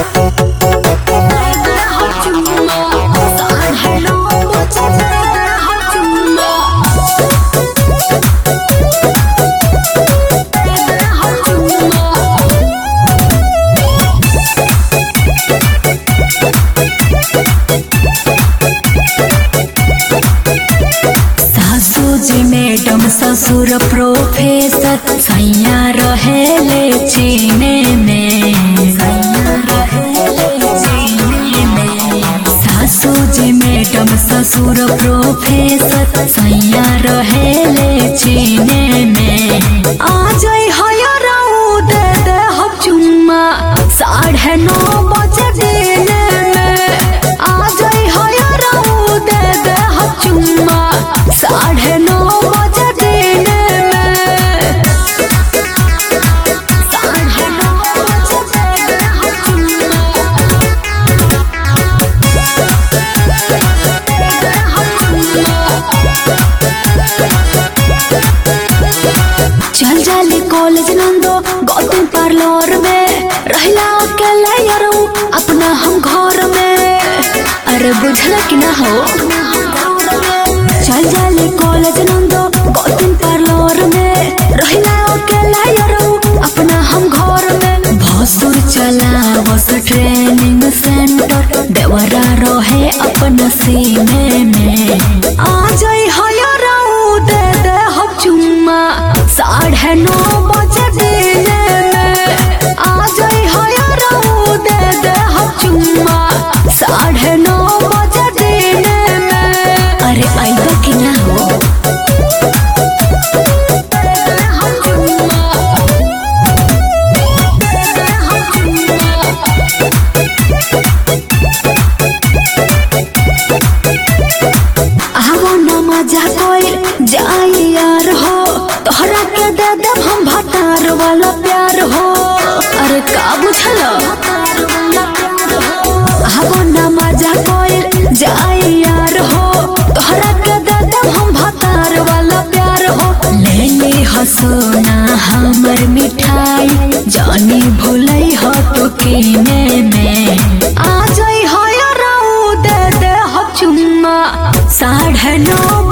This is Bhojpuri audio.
सासू मैडम ससुर प्रोफेसर सैया रहेले चीने में सैया रहेले चीने में सासू जी मैडम ससुर प्रोफेसर सैया रहेले चीने में आ जाई हयराऊ दे दे हम चुम्मा साढ़े नौ बजे दिने में आ जाई हयराऊ दे दे हम चुम्मा साढ़े नौ बजे दिने में साढ़े नौ बजे दे दे हम चुम्मा चल जाली कॉलेज नंदो गौतम पार्लर में रहला अकेले यारो अपना हम घर में अरे बुझल कि ना हो चल जाली कॉलेज नंदो गौतम पार्लर में रहला अकेले यारो अपना हम घर में भसुर चला बस ट्रेनिंग सेंटर देवरा रहे अपना सीने में आ जाई हयराऊ दे दे हम चुम्मा साढ़े नौ बजे दिने में आ जाई हयराऊ दे दे हम चुम्मा साढ़े नौ बजे दिने में अरे आइबा कि ना हो हम चुम्मा हम चुम्मा आवो न मजा कोई जाई यार हो तोहरा के दे देब हम भतार वाला प्यार हो अरे का बुझल आवो न मजा कोई जाई यार हो तोहरा के दे देब हम भतार वाला प्यार हो लेली हसोना हमर मिठाई जानी भूलई हो तो कीने में आ जाई हो याराऊ दे दे हो चुम्मा साढ़े नौ